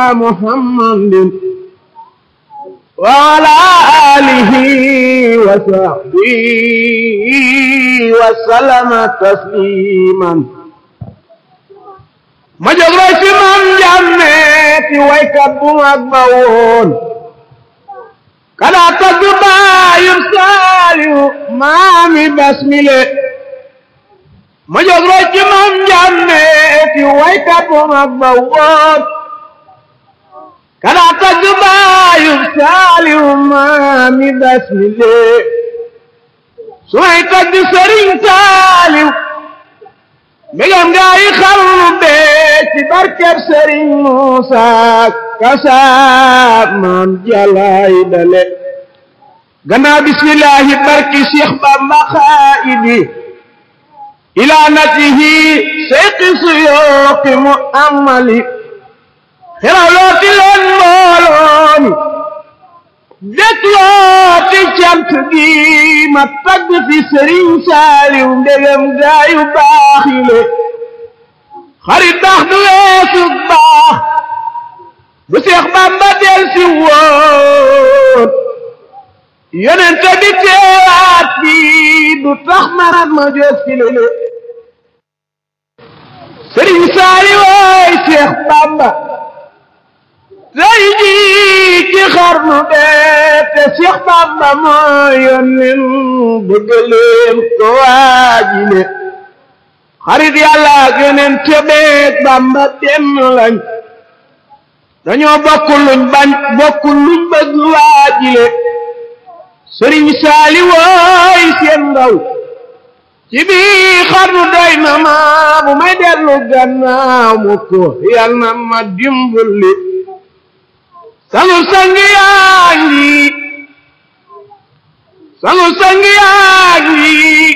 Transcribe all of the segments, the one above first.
محمد وعلى آله وصحبه وسلم تسليما ma jóg roy ci maam jàmme ti waykat bu mag ba woon kada tagg baayum saaliw maami basmile ma jóg roy ci maam jàmme ti waykat bu mag ba woon kada tagg baayum saaliw maami basmile su may tagg sëriñ saaliw mbégam gaa yi xarnu bee ci barkeb sëriñ Muusa kasaab maam jalaay dale gannaaw bismillahi barki Cheikh Bamba xaayidi ilaa natihi seyqi suyooqi mu amali xerawlooti leen mboolooni déklooti cant gi ma tagg fi sëriñ saaliw ndegam gaayu baax yi le xarit baax du weesu baax bu seex bamba del si woon yonente bi teewaat bi du tax marat ma jóg fi lele sëriñ saaliw ooy seex bamba tey jii ci xarnu bee te Seex Bamba moo yónneen bëgg leen ko waajile xarit yàlla ak yeneen tebeek Bamba benn lañ dañoo bokk luñ bañ bokk luñ bëgg waajile sëriñ saali wooy seen ndaw ci bii xarnu doy na ma bu may dellu gannaaw mu ko yal na ma dimbali sangu sangi yaa ngi sangu sangi yaa ngi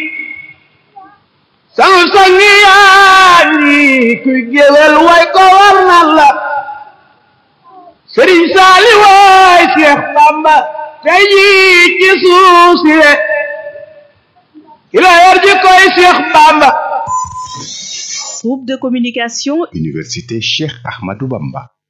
sangu sangi yaa ngi kuy géwél way ko war na la sëriñ saali waay seex bamba tey jii ci suuf si le ki la yor ji koy seex bamba Groupe de communication Université Cheikh Ahmadou Bamba